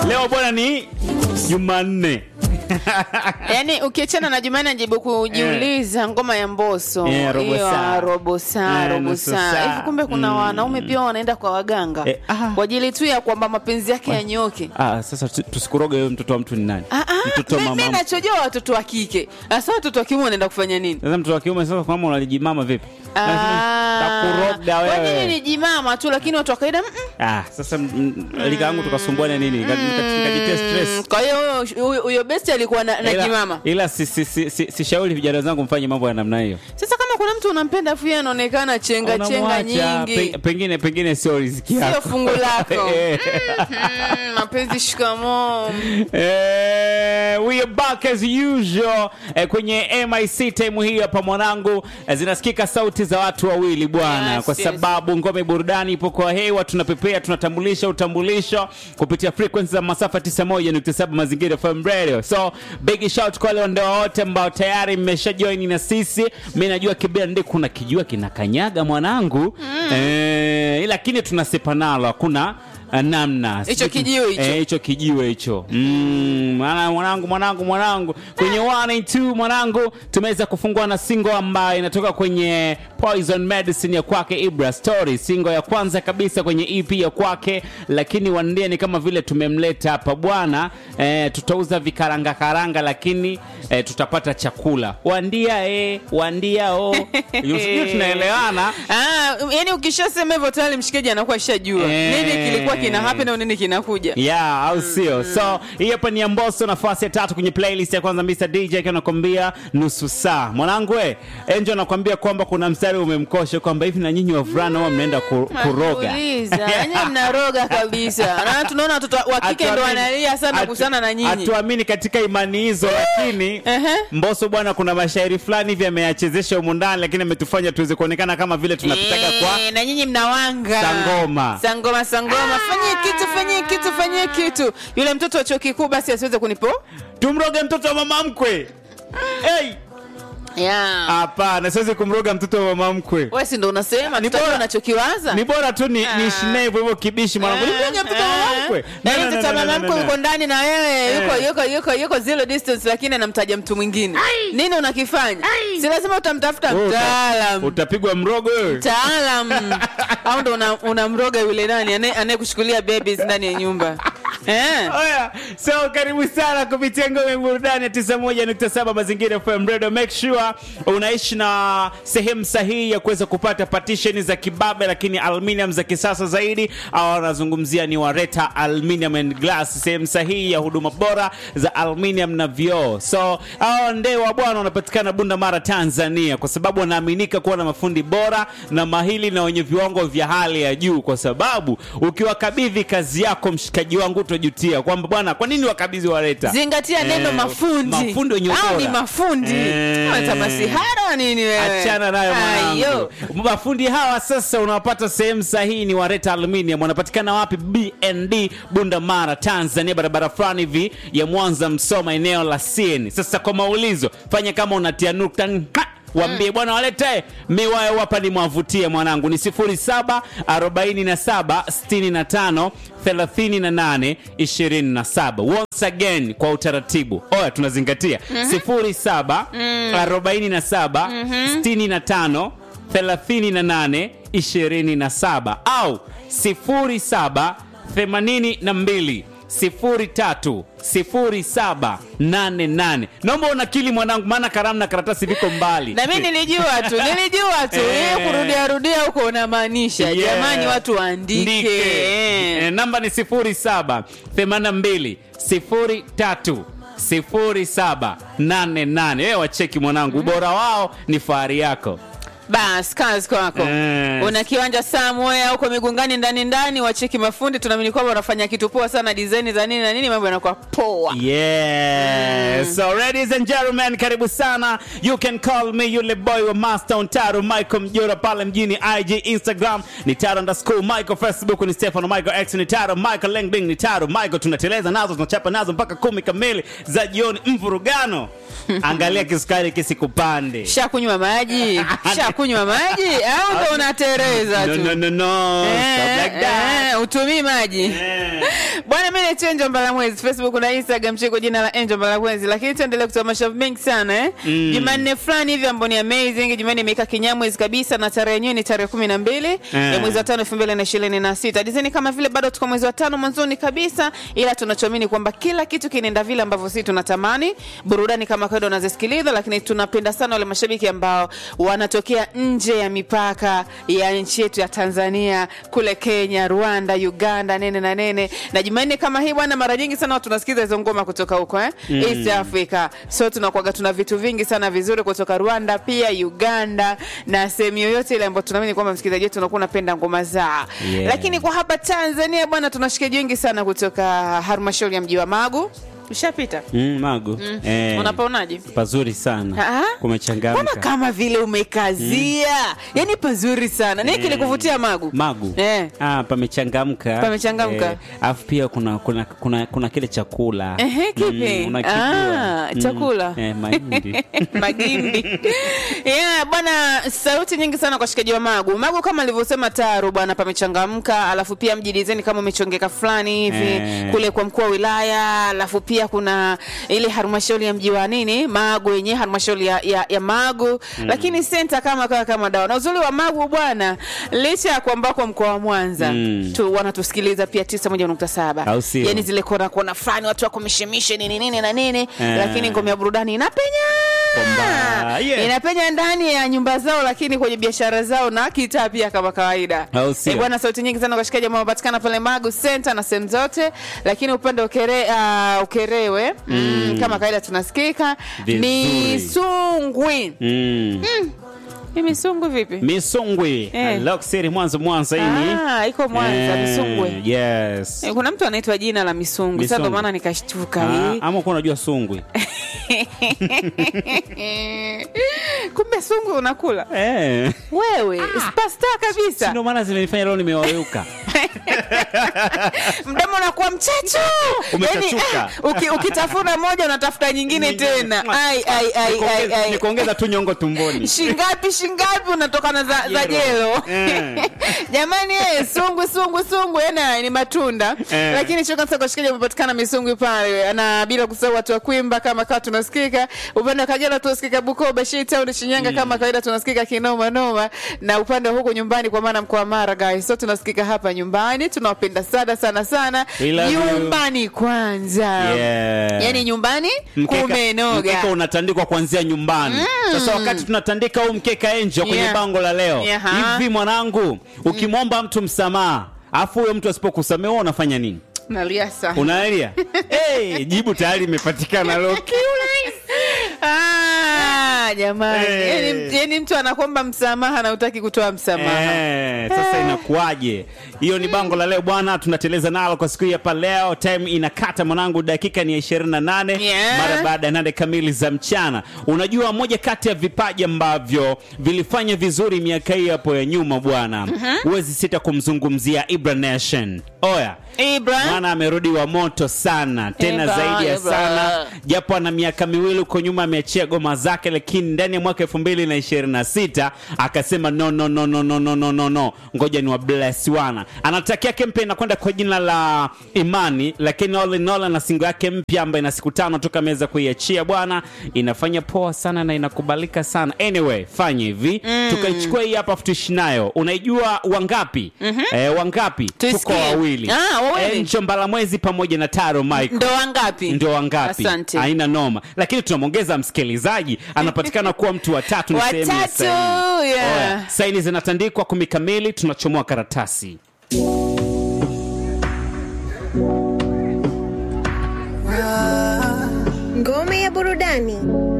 leo bwana ni jumanne yaani ukiachana na Jumanne najibu kujiuliza ngoma ya Mbosso Eh, robo hiyo, saa. robo saa Eh, robo nusu saa saa. hivi kumbe kuna Mm. wanaume pia wanaenda kwa waganga Eh, ah. kwa ajili tu ya kwamba mapenzi yake yanyoke ah, sasa tu- tusikuroge huyo mtoto wa mtu ni nani Ah, ah, mtoto wa mi- mi mama nachojua watoto wa kike hasa watoto wa kiume wanaenda kufanya nini sasa mtoto wa kiume sasa kama unalijimama vipi Ah, takuroga kwa nini wewe ni jimama tu lakini watu wa kawaida mm, mm. ah, sasa mm, lika yangu tukasumbuana nini Nika- nika- nikajitia stress kwa hiyo huyo- huyo- huyo besti alikuwa na, na Ila- jimama ila si, si, si, si, sishauri vijana wenzangu mfanye mambo ya namna hiyo sasa kama kuna mtu unampenda afu yeye anaonekana chenga chenga Unamwacha, nyingi pe- pengine pengine sio riziki sio yako fungu lako Eh. Mhm, mapenzi shikamoo Eh, we are back as usual eh, kwenye mic time hii hapa mwanangu eh, zinasikika sauti za watu wawili bwana Yes, kwa yes. sababu ngome burudani ipo kwa hewa tunapepea tunatambulisha utambulisho kupitia frequency za masafa 91.7 mazingira FM radio so big shout kwa wale wandoa wote ambao tayari mmesha join na sisi mi najua kibia ndi kuna kijua kinakanyaga mwanangu eh, lakini tunasepa nalo hakuna eh, namna Hicho Sijui- kijiwe hicho. eh, hicho kijiwe hicho mm, mwana- mwanangu mwanangu mwanangu kwenye 182 mwanangu tumeweza kufungua na singo ambayo inatoka kwenye poison medicine ya kwake ibra story singo ya kwanza kabisa kwenye ep ya kwake lakini wandia ni kama vile tumemleta hapa bwana eh, tutauza vikaranga karanga lakini eh, tutapata chakula wandia eh, wandia o sijui tunaelewana Ah, yani ukishasema hivyo tayari mshikaji anakuwa shajua Eh. nini kilikuwa kina happen au nini kinakuja yeah au sio so hii hapa ni amboso nafasi ya tatu kwenye playlist ya kwanza mr dj akiwa anakwambia nusu saa mwanangu we enjo anakwambia kwamba kuna mstari umemkosha kwamba hivi na nyinyi wavulana huwa mnaenda ku, kuroga Uliza, yani mnaroga kabisa na tunaona watoto wa kike ndo Hatuamini- wanalia sana hatu- kuhusiana na nyinyi hatuamini katika imani hizo lakini Ehe. mboso bwana kuna mashairi fulani hivi ameyachezesha humu ndani lakini ametufanya tuweze kuonekana kama vile tunapitaga kwa Eh, na nyinyi mnawanga Sangoma. sangoma sangoma fanyie kitu fanyie kitu fanyie kitu yule mtoto wa chuo kikuu basi asiweze kunipo tumroge mtoto wa mama mkwe hey! yeah. hapana siwezi kumroga mtoto wa mama mkwe wewe si ndo unasema Ni tutajua bora- unachokiwaza ni bora tu ni, Ah. ni shine hivyo hivyo kibishi mwanangu nimroge mtoto wa mama mkwe No, Yaani no, no, mtoto wa no, mama no, mkwe no, yuko no. ndani na wewe yuko Eh. yuko yuko yuko zero distance lakini anamtaja mtu mwingine nini unakifanya si lazima utamtafuta Wewe uta- mtaalam utapigwa mrogo wewe mtaalam au ndo una- unamroga yule nani anaye- anayekushukulia babies ndani ya nyumba eh Oya, so karibu sana kupitia ngome burudani ya 91.7 mazingira FM radio. Make sure unaishi na sehemu sahihi ya kuweza kupata partition za kibabe, lakini aluminium za kisasa zaidi, au wanazungumzia ni Wareta Aluminium and Glass, sehemu sahihi ya huduma bora za aluminium na vioo. So hao ndewa bwana wanapatikana Bunda Mara, Tanzania, kwa sababu wanaaminika kuwa na mafundi bora na mahili na wenye viwango vya hali ya juu, kwa sababu ukiwakabidhi kazi yako, mshikaji wangu, utajutia kwamba bwana, kwa nini wakabidhi Wareta? zingatia neno Eh, mafundi mafundi wenye au ubora. ni mafundi Eh. watamasihara nini wewe achana nayo mwanangu Ayo. mafundi hawa sasa unawapata sehemu sahihi ni wareta aluminium wanapatikana wapi bnd bunda mara tanzania barabara fulani hivi ya mwanza msoma eneo la sieni sasa kwa maulizo fanya kama unatia nukta nga, wambie bwana walete miwayo hapa ni mwavutie mwanangu ni 07 47 65 38 27 once again kwa utaratibu oya tunazingatia 07 47 65 38 27 au 07 82 03 0788 naomba unakili mwanangu maana karamu na karatasi viko mbali na mi nilijua tu nilijua tu Eh. hiyo kurudia rudia huko unamaanisha Yeah. jamani watu waandike Ndike. Eh. Eh, namba ni 07 82 03 0788 wewe wacheki mwanangu ubora wao ni fahari yako bas kazi kwako Yes. una kiwanja somewhere huko migungani ndani ndani wacheki mafundi tunaamini kwamba wanafanya kitu poa sana design za nini na nini mambo yanakuwa poa Yes. So ladies and gentlemen, karibu sana. You can call me yule boy wa Master Taro Michael Mjora pale mjini IG, Instagram ni Taro underscore Michael, Facebook ni Stefano Michael, X ni Taro Michael, Lengbing ni Taro Michael. Tunateleza nazo tunachapa nazo mpaka kumi kamili za jioni, mvurugano. Angalia kisukari kisikupande. shakunywa maji unakunywa maji au ndo unatereza no, tu no, no, no. Stop Eh, like that. eh, utumii maji Eh. bwana mi naitwa Angel Mbalamwezi facebook na instagram chiko jina la Angel Mbalamwezi lakini tuendelee kutoa mashavu mengi sana eh? Mm. jumanne fulani hivi ambao ni amazing jumanne imeweka kinyamwezi kabisa na tarehe yenyewe ni tarehe kumi na mbili Eh. ya mwezi wa tano elfu mbili na ishirini na sita dizeni kama vile bado tuko mwezi wa tano mwanzoni kabisa ila tunachoamini kwamba kila kitu kinaenda vile ambavyo sisi tunatamani burudani kama kawaida unazisikiliza lakini tunapenda sana wale mashabiki ambao wanatokea nje ya mipaka ya nchi yetu ya tanzania kule kenya rwanda uganda nene na nene na jumanne kama hii bwana mara nyingi sana watu tunasikiza hizo ngoma kutoka huko eh? mm. east africa so tunakuaga tuna vitu vingi sana vizuri kutoka rwanda pia uganda na sehemu yoyote ile ambayo tunaamini kwamba msikilizaji wetu unakuwa unapenda ngoma zao Yeah. lakini kwa hapa tanzania bwana tuna washikaji wengi sana kutoka halmashauri ya mji wa magu ushapita Mm, magu Eh, unapaonaje pazuri sana Ah? Mbona kumechangamka kama vile umekazia yani pazuri sana nini kilikuvutia magu magu Eh. ah, pamechangamka Pamechangamka. Eh, alafu pia kuna kuna kuna, kuna kile chakula Ehe, kipi? unakijua. Ah, chakula. eh, mahindi magimbi yeah, bwana sauti nyingi sana kwa shikaji wa magu magu kama alivyosema taru bwana pamechangamka alafu pia mji dizeni kama umechongeka fulani hivi Eh. kule kwa mkuu wa wilaya alafu pia kuna ile halmashauri ya mji wa nini magu yenyewe halmashauri ya, ya, ya magu lakini senta kama kawa kama dawa na uzuri wa magu bwana licha ya kwamba kwa mkoa wa mwanza Mm. tu wanatusikiliza pia tisa moja nukta saba Au sio? yani zile kona kona fulani watu wako mishemishe nini nini na nini Eh. lakini ngome ya burudani inapenya Kwamba, yeah. inapenya ndani ya nyumba zao lakini kwenye biashara zao na kitaa pia kama kawaida Au sio? Eh, bwana sauti nyingi sana kwa washikaji ambao wanapatikana pale magu center na sehemu zote lakini upande wa ukere, uh, ukerewe mm. kama kawaida tunasikika Vizuri. misungwi mm. ni misungwi vipi misungwi Eh. loksiri mwanzo mwanzo ini Ah, iko mwanza misungwi yes Eh, kuna mtu anaitwa jina la misungwi sasa ndo Misungwi. maana nikashtuka Ah, hii ama kuwa unajua sungwi kumbe sungwi unakula eh. wewe spasta kabisa ndio maana zimenifanya leo nimeweuka mdomo unakuwa mchacho Umechachuka. Yaani, ah, uki, ukitafuna moja unatafuta nyingine tena ai, ai, ai, ai, ai. nikuongeza tu nyongo tumboni shingapi shingapi unatokana za, za jelo Eh. jamani eh, sungwi sungwi sungwi yana ni matunda Eh. lakini chokasakashikaji umepatikana misungwi pale na bila kusahau watu wa kwimba kama kawa tunasikika upande wa kagera tunasikika bukoba shitown shinyanga kama kawaida tunasikika kinoma noma na upande wa huku nyumbani kwa maana mkoa wa mara guys so tunasikika hapa nyumbani tunawapenda sana sana sana We love you. nyumbani kwanza Yeah. yani nyumbani Mkeka- kumenoga mkeka unatandikwa kuanzia nyumbani sasa wakati tunatandika huu mkeka enjo kwenye Yeah. bango la leo Yeah. hivi mwanangu ukimwomba mtu msamaha afu huyo mtu asipokusamea wewe unafanya nini nalia sana unaelia hey, jibu tayari imepatikana leo Ah, jamani Eh. yani, yani mtu anakwamba msamaha na utaki kutoa msamaha Eh, sasa inakuwaje hiyo ni bango la leo bwana tunateleza nalo kwa siku hii hapa leo time inakata mwanangu dakika ni ya 28 Yeah. mara baada ya nane kamili za mchana unajua moja kati ya vipaji ambavyo vilifanya vizuri miaka hii hapo ya nyuma bwana huwezi sita kumzungumzia ibra nation oya Ibra mwana amerudi wa moto sana tena Ibra, zaidi ya Ibra. sana japo ana miaka miwili huko nyuma ameachia goma zake lakini ndani ya mwaka elfu mbili na ishirini na sita akasema no, no, no, no, no, no, no, no, no. ngoja ni wa bless wana anatakia kempe inakwenda kwa jina la imani lakini all in all ana singo yake mpya ambayo ina siku tano toka ameweza kuiachia bwana inafanya poa sana na inakubalika sana anyway fanya hivi tukaichukua hii hapa tuishi nayo unaijua wangapi eh, wangapi tuko Tuisikie. wawili Ah, wawili. Enjo Mbalamwezi pamoja na Taro Michael ndo wangapi ndo wangapi asante haina noma lakini tunamwongeza msikilizaji anapatikana kuwa mtu wa tatu ni sehemu ya watatu saini. yeah. Oya, saini zinatandikwa kumi kamili tunachomoa karatasi Ngome ya burudani.